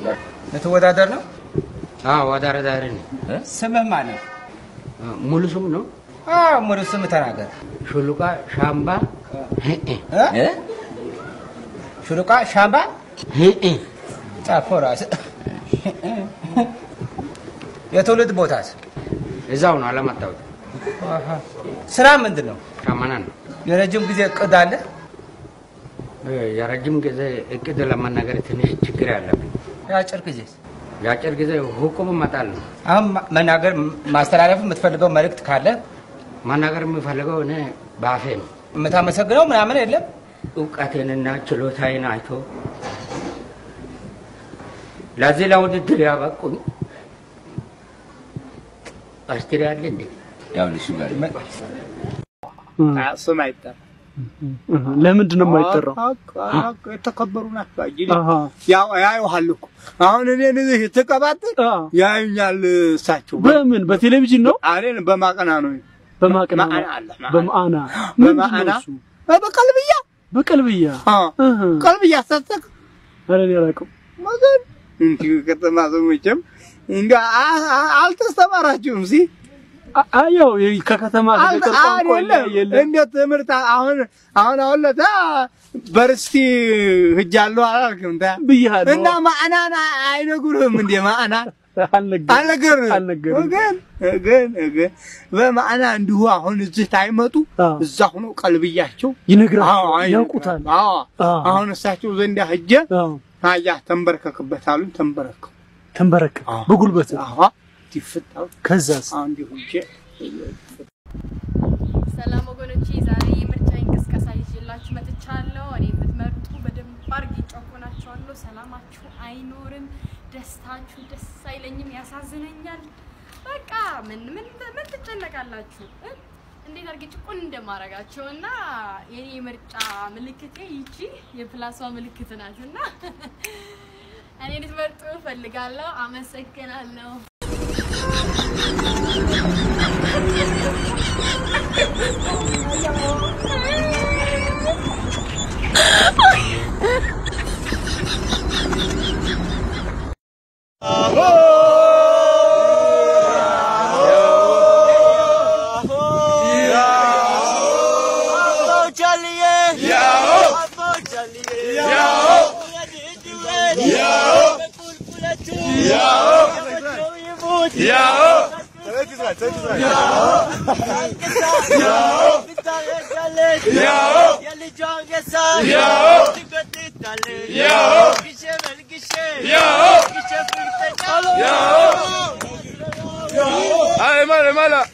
ልትወዳደር ነው? አዎ አወዳዳሪ ነኝ። ስምህ ማን ነው? ሙሉ ስም ነው አዎ፣ ሙሉ ስም ተናገር። ሹሉቃ ሻምባ ሄ እ? ሹሉቃ ሻምባ ሄ ጻፎ ራስህ። የትውልድ ቦታስ? እዛው ነው አላመጣሁት። አሃ። ስራ ምንድን ነው? ሻመና ነው። የረጅም ጊዜ እቅድ አለ? የረጅም ጊዜ እቅድ ለመናገር ትንሽ ችግር ያለብን፣ የአጭር ጊዜ የአጭር ጊዜ ሁቁም መጣል ነው። አሁን ማ- መናገር ማስተላለፍ የምትፈልገው መልእክት ካለ መናገር የሚፈልገው እኔ በአፌ ነው። የምታመሰግነው ምናምን የለም? እውቀቴንና ችሎታዬን አይቶ ለዚህ ለውድድር ያበቁኝ አስትሪ አለ እንዴ? ስም አይጠራም። ለምንድን ነው የማይጠራው? የተከበሩ ናቸው። እንግዲህ አሃ። ያው ያዩሃል እኮ አሁን እኔን እዚህ ትቀባጥር ያዩኛል። እሳቸው በምን በቴሌቪዥን ነው? አሬን በማቀና ነው በማቅና ማዕና አለ፣ ማዕና። በማዕና ምንድን ነው በማዕና እሱ? በቀልብያ በቀልብያ እህ። ቀልብያ ሰጠቅ ኧረ እኔ አላውቅም። መገን እንዲሁ ከተማ ሰው መቼም እንዲ አልተስተማራችሁም ሲ አ- አ- ያው የ- ከከተማ ከገጠር ቋንቋ አይደለም የለም። እንዴት ትምህርት አሁን አሁን አሁን ለታ በርስቲ ሂጃለሁ አላልክም ታ ብያለሁ። እና ማዕናን አይነግሩህም እንዴ ማዕናን አልነገርህም አልነገርህም። ግን ግን ግን በማዕና እንዲሁ አሁን እዚህ ታይመጡ እዛ ሆኖ ቀልብያቸው ይነግራቸዋል፣ አዎ፣ አይነግርህ። ያውቁታል። አዎ አዎ። አሁን እሳቸው ዘንድ ሂጄ አያ ተንበረከክበት አሉኝ ተንበረከኩ ተንበረከ በጉልበት አዎ ይፍታው ከዛስ አሁን እንዲሁ ሂጄ ሰላም ወገኖቼ፣ ዛሬ የምርጫ እንቅስቃሴ ይዤላችሁ መጥቻለሁ። እኔ የምትመርጡ በደንብ አድርጌ ጨቁናችኋለሁ። ሰላማችሁ አይኖርም፣ ደስታችሁ ደስ አይለኝም፣ ያሳዝነኛል። በቃ ምን ምን ምን ትጨነቃላችሁ? እ? እንዴት አድርጌ ጭቁን እንደማረጋቸው እና የኔ የምርጫ ምልክቴ ይቺ የፕላሷ ምልክት ናት እና እኔ ልትመርጡ እፈልጋለሁ። አመሰግናለሁ። Ay, mala, mala.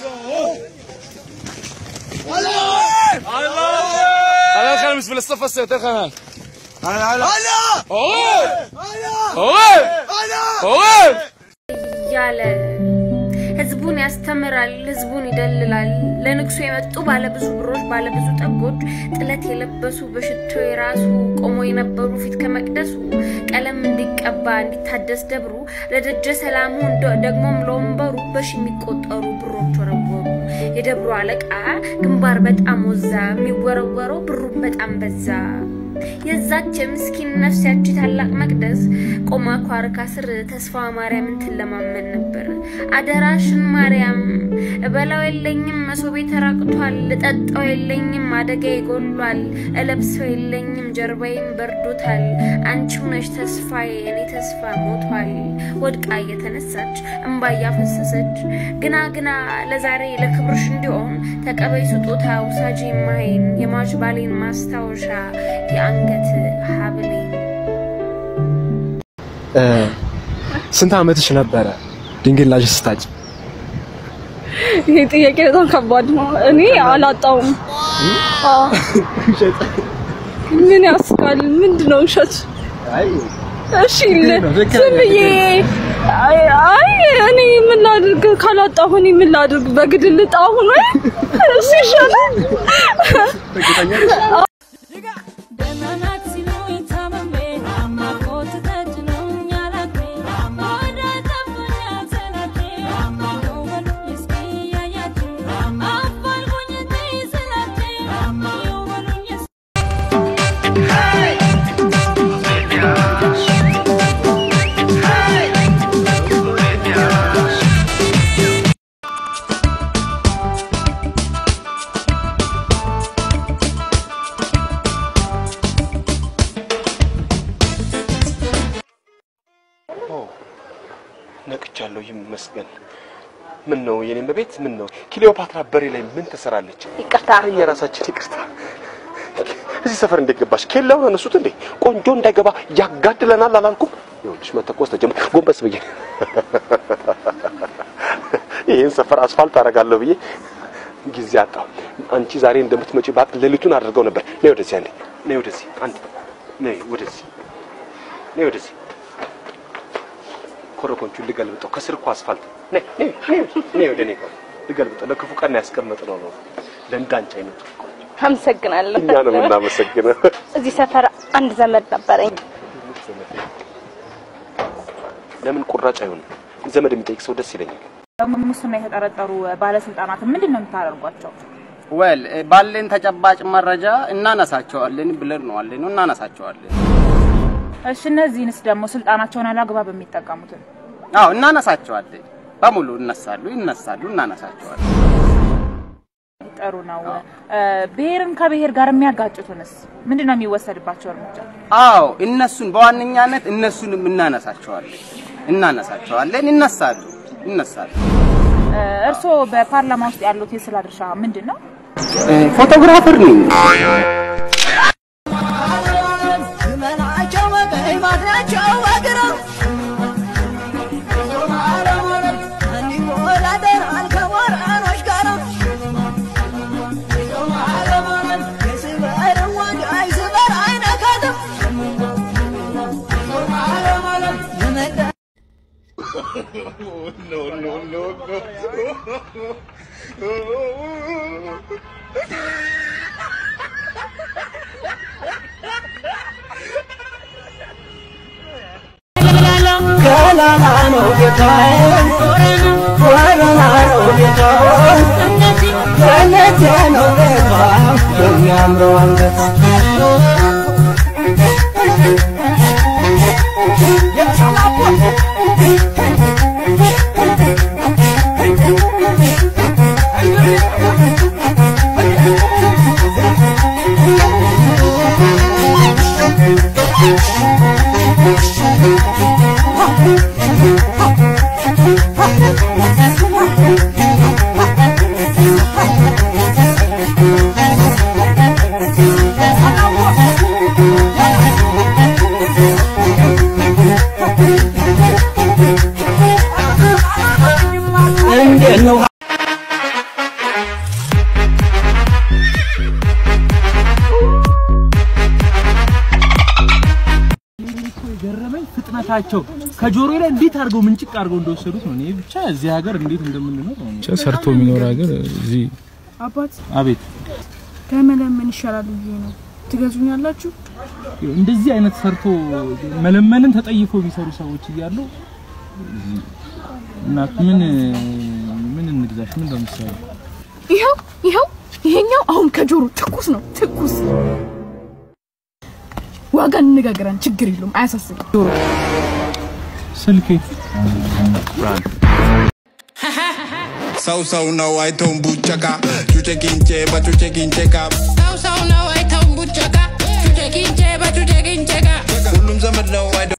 هلا خلينا في الصف السيط يا خلينا هلا هلا هلا اوه اوه اوه እያለ ህዝቡን ያስተምራል፣ ህዝቡን ይደልላል። ለንግሱ የመጡ ባለብዙ ብሮች፣ ባለብዙ ጠጎች፣ ጥለት የለበሱ በሽቶ የራሱ ቆሞ የነበሩ ፊት ከመቅደሱ ቀለም እንዲቀባ እንዲታደስ ደብሩ ለደጀ ሰላሙ እንደ- ደግሞም ለወንበሩ በሺ የሚቆጠሩ ብሮች ወረወሩ። የደብሩ አለቃ ግንባር በጣም ወዛ፣ የሚወረወረው ብሩ በጣም በዛ። የዛች የምስኪን ነፍስ ያቺ ታላቅ መቅደስ ቆማ ኳርካ ስር ተስፋ ማርያምን ትለማመን ነበር። አደራሽን ማርያም እበላው የለኝም መሶቤ ተራቅቷል፣ እጠጣው የለኝም አደጋ ይጎሏል፣ እለብሰው የለኝም ጀርባዬም በርዶታል። አንቺው ነሽ ተስፋዬ እኔ ተስፋ ሞቷል። ወድቃ እየተነሳች እምባ እያፈሰሰች ግና ግና ለዛሬ ለክብርሽ እንዲሆን ተቀበይ ስጦታ ውሳጂ ማይን የሟች ባሌን ማስታወሻ የአንገት ሀብሌን ስንት ዓመትሽ ነበረ ድንግል ላሽ ስታጭ? ይሄ ጥያቄ በጣም ከባድ ነው። እኔ አላጣውም። አዎ። ምን ያስቃል? ምንድን ነው ውሸት? እሺ ል- ዝም ብዬ አይ አይ፣ እኔ ምን ላድርግ? ካላጣሁ እኔ ምን ላድርግ? በግድል ልጣሁ ነው እሱ ይሻላል። Hey! ነቅቻለሁ፣ ይመስገን። ምን ነው የኔም ቤት ምን ነው ክሊዮፓትራ በሬ ላይ ምን ትሰራለች? ይቅርታ የራሳችን ይቅርታ። እዚህ ሰፈር እንዴት ገባሽ? ኬላውን አነሱት እንዴ? ቆንጆ እንዳይገባ ያጋድለናል አላልኩም? ይኸውልሽ መተኮስ ተጀመረ። ጎንበስ ብዬ ይህን ሰፈር አስፋልት አደርጋለሁ ብዬ ጊዜ አጣሁ። አንቺ ዛሬ እንደምትመጪ ባቅ ሌሊቱን አድርገው ነበር። ነይ ወደዚህ አንዴ፣ ነይ ወደዚህ አንዴ፣ ነይ ወደዚህ፣ ነይ ወደዚህ። ኮረኮንቹን ልገልብጠው፣ ከስር እኮ አስፋልት። ነይ ነይ ነይ፣ ነይ ወደ እኔ ጋር ልገልብጠው። ለክፉ ቀን ያስቀመጥነው ነው ለእንዳንቺ አይነቱ። አመሰግናለሁ። እኛ ነው የምናመሰግነው። እዚህ ሰፈር አንድ ዘመድ ነበረኝ። ለምን ቁራጭ አይሆንም? ዘመድ የሚጠይቅ ሰው ደስ ይለኛል። ሙስና የተጠረጠሩ ባለስልጣናትን ምንድን ነው የምታደርጓቸው? ወል ባለን ተጨባጭ መረጃ እናነሳቸዋለን ብለን ነው አለን እናነሳቸዋለን። እሺ እነዚህንስ ደግሞ ስልጣናቸውን አላግባብ የሚጠቀሙትን አዎ እናነሳቸዋለን። በሙሉ እነሳሉ፣ ይነሳሉ፣ እናነሳቸዋለን። ጥሩ ነው። ብሔርን ከብሔር ጋር የሚያጋጩትንስ ምንድን ነው የሚወሰድባቸው እርምጃ? አዎ እነሱን በዋነኛነት እነሱንም እናነሳቸዋለን እናነሳቸዋለን። ይነሳሉ፣ ይነሳሉ። እርስዎ በፓርላማ ውስጥ ያሉት የስራ ድርሻ ምንድን ነው? ፎቶግራፈር ነኝ። no, no, no, no. ገላና ነው ጌታዬ፣ ወረና ነው ጌታዬ፣ ገነቴ ነው ቤቷ የሚያምረው አንገቷ እንዴት ነው የገረመኝ ፍጥነታቸው ከጆሮ ላይ እንዴት አድርገው ምንጭቅ አድርገው እንደወሰዱት ነው። እኔ ብቻ እዚህ ሀገር እንዴት እንደምንኖር ነው። ብቻ ሰርቶ የሚኖር ሀገር እዚህ አባት አቤት ከመለመን ይሻላል ብዬ ነው። ትገዙኛላችሁ? እንደዚህ አይነት ሰርቶ መለመንን ተጠይፎ የሚሰሩ ሰዎች እያሉ እናት ምን ምን እንግዛሽ? ምን ለምሳሌ ይኸው ይኸው ይሄኛው አሁን ከጆሮ ትኩስ ነው ትኩስ። ዋጋ እንነጋገራን፣ ችግር የለውም አያሳስብም። ጆሮ ስልኬ ሰው ሰው ነው አይተውን ቡጨቃ ጩጬ ቂንጬ በጩጬ ቂንጬ ቃ ሰው ሰው ነው አይተውን ቡጨቃ ጩጬ ቂንጬ በጩጬ ቂንጬ ቃ ሁሉም ዘመድ ነው አይደ